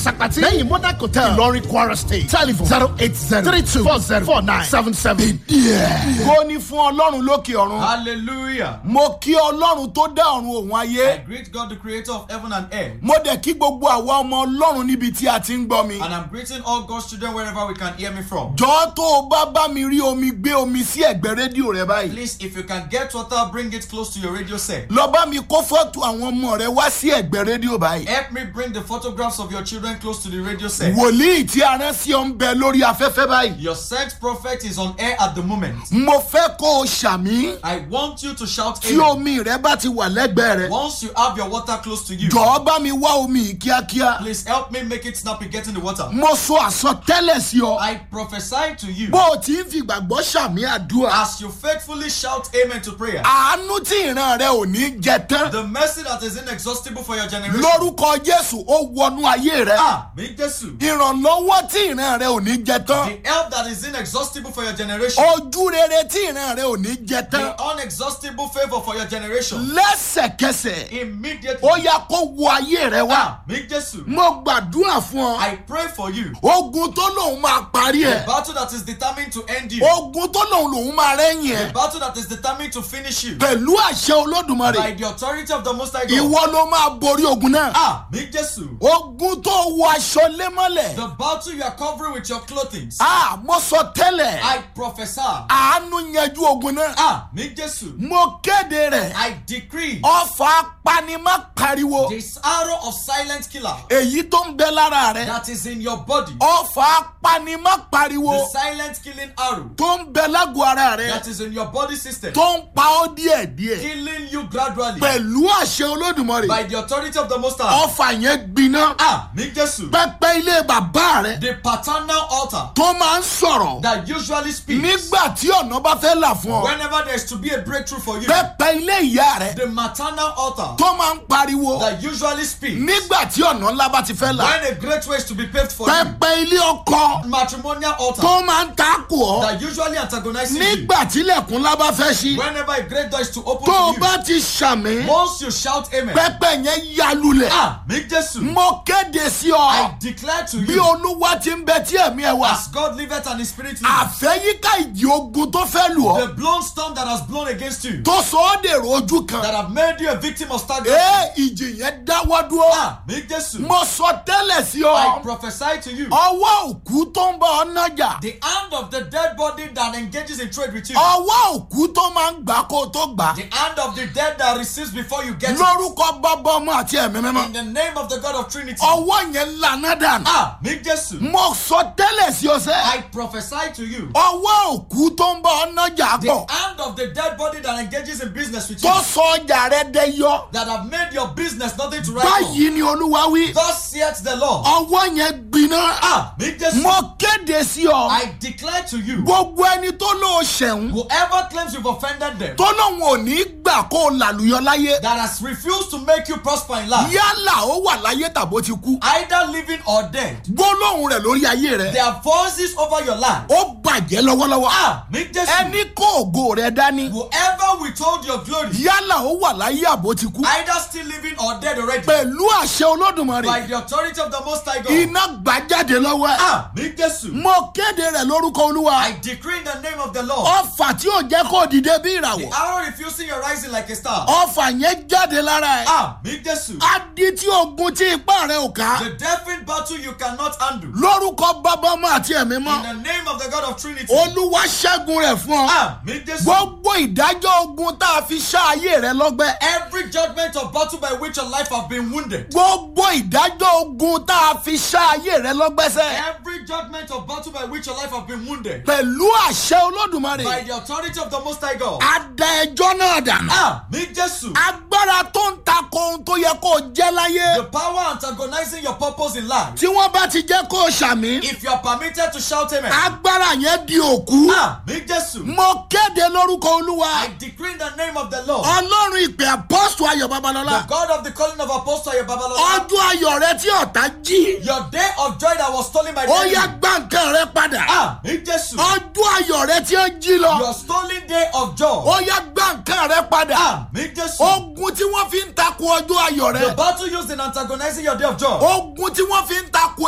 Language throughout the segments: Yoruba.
Sakati. Lẹ́yìn Monarch Hotel. Ìlọrin Kwara State. Telephone zero eight zero three two four zero four nine seven seven. kó ní fún ọlọ́run lókè ọ̀run. Hallelujah. mo kí ọlọ́run tó dá ọ̀run òun I ayé. greet God, the creator of heaven and earth. mo dẹ̀ kí gbogbo àwa ọmọ ọlọ́run níbi tí a ti ń gbọ́ mi. And I'm greeting all God's children wherever we can hear me from. jọ tó o bá bá mi rí omi gbé omi sí ẹ̀gbẹ́ rédíò rẹ báyìí. Please, if you can get water, bring it close to your radio set. lọ bá mi kó fọ́tò àwọn ọmọ rẹ wá sí ẹ̀gbẹ́ rédíò báyìí. Help me bring the photographs of your children close to the radio set. wòlíì tí a rán sí ọ ń bẹ lórí afẹ́fẹ́ báyìí. Your sent prophet is on air at the moment. mo fẹ́ kó o ṣàmí I want you to shout tí amen. omi rẹ bá ti wà lẹ́gbẹ̀ẹ́ rẹ. Once you have your water close to you, jọ̀ọ́ bá mi wá omi yìí kíákíá. please help me make it snappy getting the water. mo sọ àsọtẹ́lẹ̀ sí ọ. I prophesy to you bó o ti ń fi ìgbàgbọ́ ṣàmì àdúrà. as you faithfully shout amen to prayer. àánú tí ìran rẹ ò ní jẹ tán. The mercy that is inexhaustible for your generation. lórúkọ jésù ó wọnú ayé rẹ. Ah, me Jesu. ìrànlọ́wọ́ tí ìran rẹ ò ní jẹ tán. The help that is inexhaustible for your generation. ojú rere tí ìran rẹ ò ní jẹ The tán. unexhaustible favor for your generation. lẹ́sẹ̀kẹsẹ̀ Immediately. ó yá kó wọ ayé rẹ wá. Ah, me Jesu. mo gbàdúrà fún ọ. I pray for you. ogun tó lòun máa parí The ẹ. battle that is determined to end you. ogun tó lòun lòun máa rẹ́yìn The ẹ. battle that is determined to finish you. pẹ̀lú àṣẹ By olódùmarè. the authority of the Most High God. ìwọ ló máa borí ogun náà. Ah, me Jesu. ogun tó wọ aṣọ lémọ́lẹ̀. The battle you are covering with your clothing. a mo sọ tẹ́lẹ̀. I prophesy. àánú yanjú ogun náà. Ah, me Jesu. mo kéde rẹ̀. I decree ọfà apanimá pariwo. this arrow of silent killer èyí tó ń bẹ lára rẹ̀. that is in your body. ọfà apanimá pariwo. The silent killing arrow tó ń bẹ lágọ̀ ara rẹ̀. that is in your body system. tó ń pa ọ́ díẹ̀díẹ̀. Killing you gradually. pẹ̀lú àṣẹ olódùmarè. By the authority of the Most High. ọfà yẹn gbiná. Ah, me Jesu. pẹpẹ ilé bàbá rẹ̀. The paternal altar tó máa ń sọ̀rọ̀. that usually speaks nígbà tí ọ̀nà bá fẹ́ là fún ọ. whenever there is to be a breakthrough for you. pẹpẹ ilé ìyá rẹ̀. The maternal altar tó máa ń pariwo. that usually speaks nígbà tí ọ̀nà ńlá bá ti fẹ́ là. when a great way is to be paved for you. pẹpẹ ilé ọkọ. Matrimonial altar tó máa ń takò ọ́. that usually antagonizes you. nígbà tílẹ̀kùn ńlá bá fẹ́ ṣí. Whenever a great door is to open tó o to bá ti ṣàmì. you. Once you shout amen. pẹpẹ yẹn ya lulẹ̀. Ah, me Jesu. mo kéde sí I ọ. declare to bí you olúwa ti ń bẹ tí ẹ̀mí ẹ wà. as God liveth and his spirit lives. àfẹ́yíká ìjì ogun tó fẹ́ lù ọ́. The blown storm that has blown against you. tó sọ ọ́ dèrò ojú kan. That have made you a victim of stagnation. ee ìjì yẹn dáwọ́ dúró. Ah, me Jesu. mo sọ tẹ́lẹ̀ sí I ọ. prophesy to you. ọwọ́ òkú tó ń bá ọ nájà. The hand of the dead body that engages in trade with you. ọwọ́ òkú tó máa ń gbà kó o tó gbà. The hand of the dead that receives before you get it. lórúkọ bàbá ọmọ àti ẹ̀mí In mímọ́. the name of the God of Trinity. ọwọ́ yẹn lànà dànù. Ah, me Jesu. mo sọ tẹ́lẹ̀ sí ọ sẹ́. I prophesy to you. ọwọ́ òkú tó ń bá ọ nájà The pọ̀. hand of the dead body that engages in business with you. tó sọ ọjà rẹ dẹ yọ. That have made your business nothing to write on. báyìí ni olúwa wí. Thus saith the Lord. ọwọ́ yẹn gbiná. Ah, me Jesu. mo kéde sí ọ. I declare to you. gbogbo ẹni tó lóo ṣẹ̀hún. Whoever claims you've offended them. tó lóun ò ní gbà kó o làlùyọ láyé. That has refused to make you prosper in life. yálà ó wà láyé tàbó ti kú. Either living or dead. gbólóhùn rẹ̀ lórí ayé rẹ̀. Their voices over your life. ó bàjẹ́ lọ́wọ́lọ́wọ́. Ah, me Jesu. ẹni kó ògo rẹ̀ dání. Whoever withhold your glory. yálà ó wà láyé àbó ti kú. Either still living or dead already. pẹ̀lú àṣẹ By olódùmarè. the authority of the Most High God. iná gbà jáde lọ́wọ́ ẹ̀. Ah, me Jesu. mo kéde rẹ̀ lórúkọ olúwa. I decree in the name of the Lord. ọfà tí ò jẹ́ kó dìde bí The ìràwọ̀. arrow refusing your rising like a star. ọfà yẹn jáde lára ẹ̀. Ah, me Jesu. adi tí ogun tí ipá rẹ̀ ò ká. The deafened battle you cannot handle. lórúkọ bàbá ọmọ àti ẹ̀mí In mọ́. the name of the God of Trinity. olúwa ṣẹ́gun rẹ̀ fún ọ. Ah, me Jesu. gbogbo ìdájọ́ ogun tá a fi ṣá ayé rẹ lọ́gbẹ́. Every judgment of battle by which your life have been wounded. gbogbo ìdájọ́ ogun tá a fi ṣá ayé rẹ lọ́gbẹ́ sẹ́. Every judgment of battle by which your life have been wounded. pẹ̀lú àṣẹ By olódùmarè. the authority of the Most High God. a da ẹjọ́ náà dànù. Ah, me Jesu. agbára tó ń takò ohun tó yẹ kó o jẹ́ láyé. The power antagonizing your purpose in life. tí wọ́n bá ti jẹ́ kó o ṣàmì. If you are permitted to shout amen. agbára yẹn di òkú. Ah, me Jesu. mo kéde lórúkọ olúwa. I decree in the name of the Lord. ọlọ́run ìpè apọ́sù ayọ̀ The babalọ́lá. God of the calling of Apostle Babalola. ọjọ́ ayọ̀ rẹ tí ọ̀tá jí. Your day of joy that was stolen by the ó enemy. yá gbá nǹkan rẹ padà. Ah, me Jesu. ọjọ́ ayọ̀ rẹ tí ó jí lọ. Your stolen day of joy. ó yá gbá nǹkan rẹ padà. Ah, me Jesu. ogun tí wọ́n fi ń takò ọjọ́ ayọ̀ The rẹ. battle used in antagonizing your day of joy. ogun tí wọ́n fi ń takò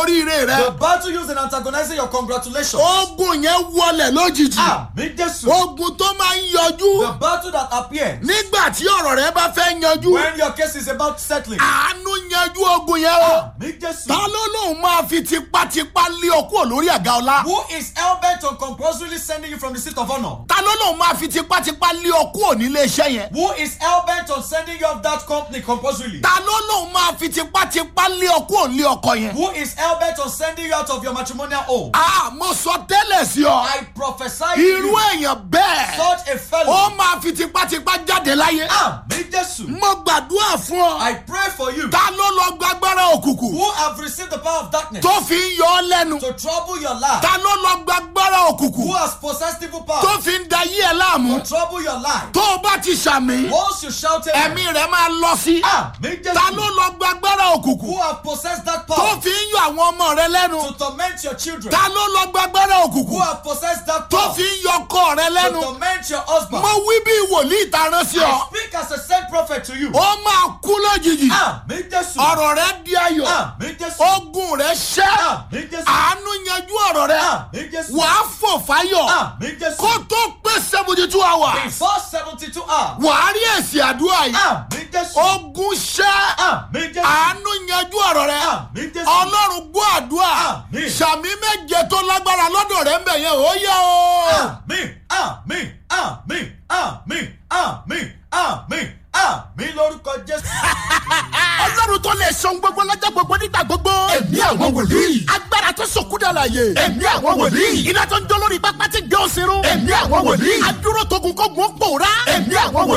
oríire rẹ The battle used in antagonizing your congratulations. ogun yẹn wọlẹ̀ lójijì Àmì Jésù. ogun tó máa ń yọjú The battle that appears nígbà tí ọ̀rọ̀ rẹ bá fẹ́ yanjú when your case is about settling. àánú yanjú ogun yẹn o Àmì Jésù. ta ló lóun máa fi tipátipá lé ọ kúrò lórí àga ọlá Who is hell-bent on compulsorily sending you from the seat of honor? ta ló lóun máa fi tipátipá lé ọ kúrò nílé iṣẹ́ yẹn Who is hell-bent on sending you off that company compulsorily? ta ló lóun máa fi tipátipá lé ọ kúrò nílé ọkọ yẹn. Who is hell-bent on sending you out of your matrimonial home? a mo sọ tẹ́lẹ̀ sí ọ I prophesy to irú you, èèyàn bẹ́ẹ̀ such a ó fellow. máa fi tipátipá jáde láyé Àmì Jésù. mo gbàdúrà fún ọ I pray for you ta ló lọ gbàgbára òkùnkùn who have received the power of darkness tó fi ń yọ ọ lẹ́nu to trouble your life. ta ló lọ gbàgbára Who òkùnkùn has possessed evil tó power fi ń da yí ẹ láàmú to trouble your life? tó o bá ti ṣàmì Once you shout ẹ̀mí amen. rẹ̀ máa lọ sí Àmì ta ló Jésù. lọ gbàgbára òkùnkùn Who have possessed that tó power fi ń yọ àwọn ọmọ rẹ lẹ́nu to torment your children? ta ló lọ gbàgbára Who òkùnkùn have possessed that tó power fi ń yọ ọkọ rẹ to lẹ́nu torment your husband? mo wí bí wòlíì ta rán sí I ọ speak as a sent prophet to you. ó máa kú lójijì Àmì Jésù. ọ̀rọ̀ rẹ di ayọ̀ Àmì Jésù. ogun rẹ ṣẹ́ Àmì Jésù. àánú yanjú ọ̀rọ̀ rẹ Àmì Jésù. wàá fò fáyọ̀ Àmì Jésù. kó tó pé seventy two hours Before seventy two hours. wàá rí èsì àdúrà yìí Àmì Jésù. ogun ṣẹ́ Àmì Jésù. àánú yanjú ọ̀rọ̀ rẹ Àmì Jésù. ọlọ́run gbọ́ àdúrà Àmín. sàmì méje tó lágbára lọ́dọ̀ rẹ ń bẹ̀ yẹn ó yẹ o. Àmì àmì àmì àmì àmì àmì àmì lórúkọ Jésù. ọlọ́run tó lè sọ gbogbo lọ́jọ́ gbogbo nígbà gbogbo. ẹ̀mí àwọn wòlíì. agbára tó sọkúdà láàyè. ẹ̀mí àwọn wòlíì. iná tó ń jó lórí pápá tí gbé òsínú. ẹ̀mí àwọn wòlíì. adúró togun kógun ó pòórá. ẹ̀mí àwọn wòlíì.